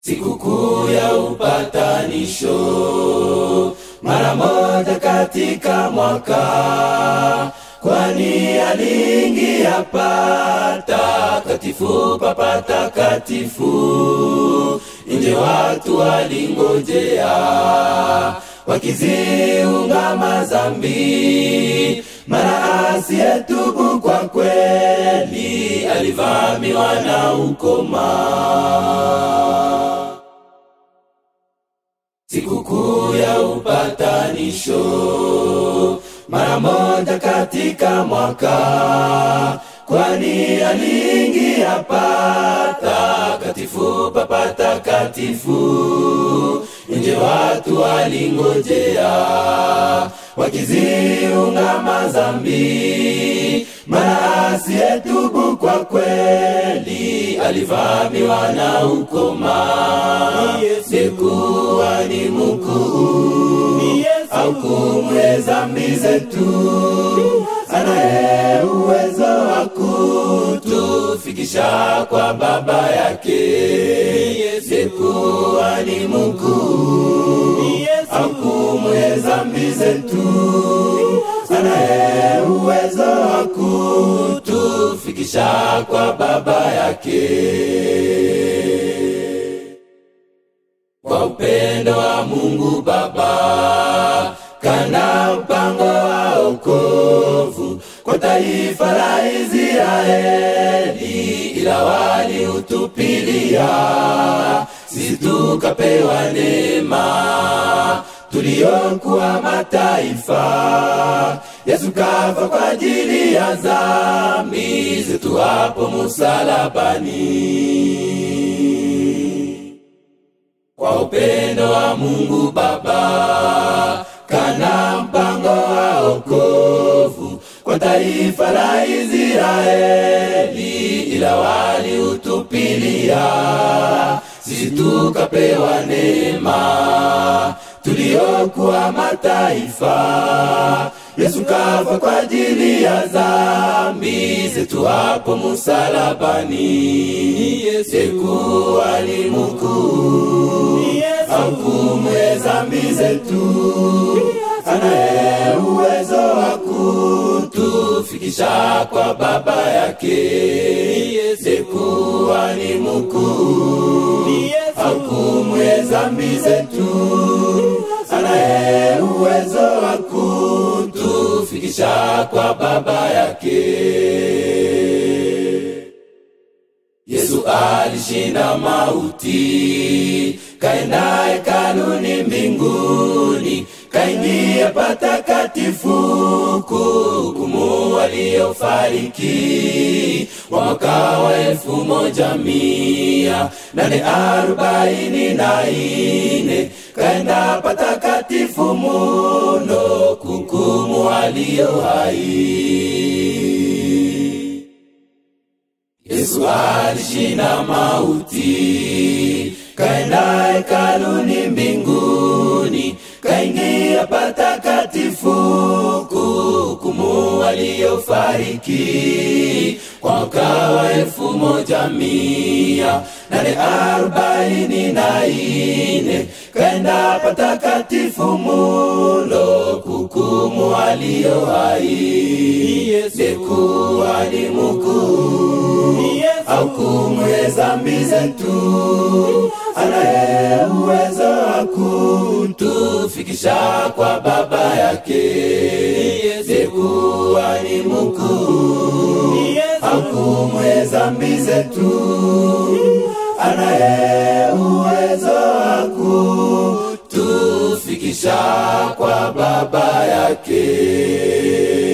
Sikukuu ya upatanisho mara moja katika mwaka, kwani aliingia patakatifu pa patakatifu, nje watu walingojea wakiziungama zambi. Mara asiyetubu kwa kweli alivamiwa na ukoma. Sikukuu ya upatanisho mara moja katika mwaka, kwani aliingia patakatifu pa patakatifu, nje watu walingojea wakiziungama zambi. Mara asiyetubu kwa kweli alivamiwa na ukoma. Sikuwa ni mkuu au kumwe zambi zetu, anaye uwezo wa kutufikisha kwa Baba yake. Sikuwa ni mkuu au kumwe zambi zetu, anaye uwezo wa kutufikisha kwa Baba yake. Kwa upendo wa Mungu Baba kana mpango wa wokovu kwa taifa la Israeli, ila waliutupilia, sisi tukapewa neema tuliokuwa mataifa. Yesu kafa kwa ajili ya dhambi zetu hapo musalabani kwa upendo wa Mungu Baba kana mpango wa wokovu kwa taifa la Israeli, ila waliutupilia, sisi tukapewa neema tuliokuwa mataifa. Yesu kafa kwa ajili ya dhambi zetu hapo musalabani. Sikuwa ni mkuu au kumwe dhambi zetu, anaye uwezo wa kutufikisha kwa Baba yake. Sikuwa ni mkuu au kumwe dhambi zetu, anaye uwezo wa kutufikisha kwa Baba yake. Yesu alishinda mauti, kaenda hekaluni mbinguni, kaingia patakatifu kuhukumu waliofariki wa mwaka wa elfu moja mia nane arobaini na ine kaenda patakatifu muno kuhukumu walio hai. Yesu alishinda mauti, kaenda hekaluni mbinguni, kaingia patakatifu kuhukumu waliofariki kwa mwaka wa elfu moja mia nane arobaini na ine kaenda patakatifu muno kuhukumu walio hai. Sikuwa ni mkuu au kumwe dhambi zetu, anaye uwezo wa kutufikisha kwa Baba yake. Sikuwa ni mkuu au kumwe dhambi zetu, anaye uwezo wa kutufikisha kwa Baba yake.